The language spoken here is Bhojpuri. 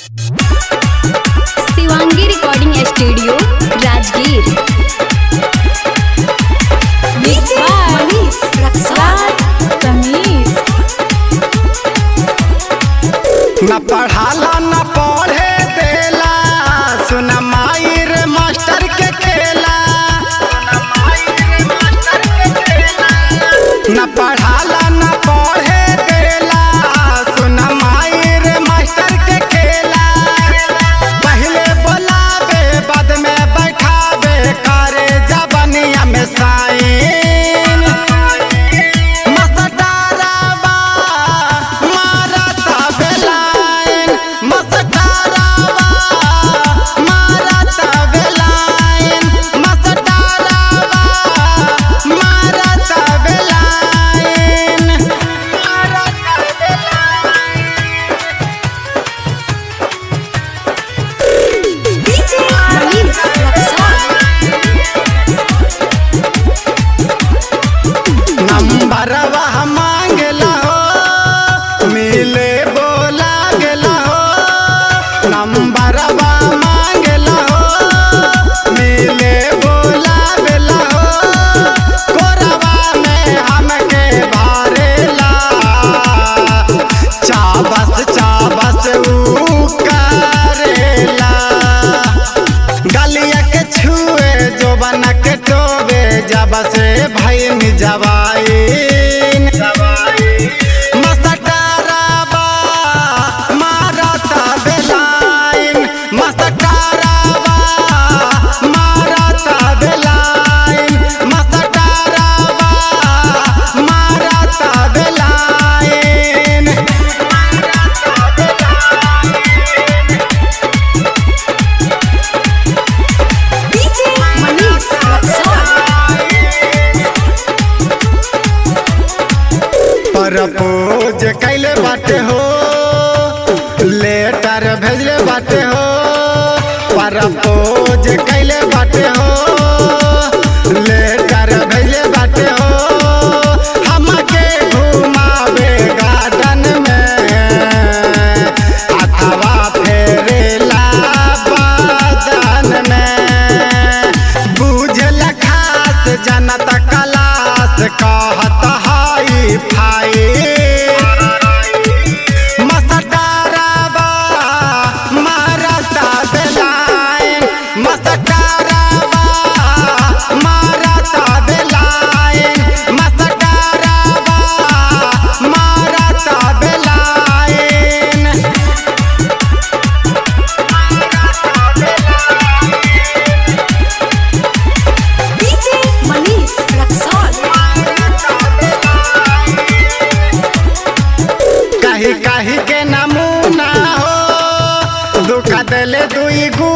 शिवांगी रिकॉर्डिंग स्टूडियो राजगीर मनीष समीर न पढ़ाला न पढ़े देला सुन माई रे मास्टर के खेला न पढ़ाला न पढ़े देला सुन माई रे मास्टर के खेला पहले बोलावे बाद में बैठावे करे जबनिया में साइन मस्तारावा मारता बेलाइन मस्तारावा मारता बेलाइन मस्तारावा मारता बेलाइन मारता मनीष नंबरवा मांगला हो मिले बोला गेला हो नंबरवा मांगला हो मिले बोला गेला हो कोरवा में हमके भरेला चाबस चाबस ऊ करेला गलिया के छुए जो बना के टोबे जब से भैन जवाइन मस्तकाराबा मारता बेलाइन मस्तकाराबा मारता बेलाइन मस्तकाराबा मारता बेलाइन मनीष प्रपोज कैले बाटे हो लेटर भेजले बाटे हो प्रपोज कैले बाटे हो लेटर भेजले बाटे हो हमके घुमावे गार्डन में अथवा फेरेला बादन में बुझल खास जनता कलास कहत हाई फाई मस्तकाराबा मारता बेलाइन मस्तकाराबा मारता बेलाइन मस्तकाराबा मारता बेलाइन मनीष कही कही के नमूना हो दुख दिले दुई गु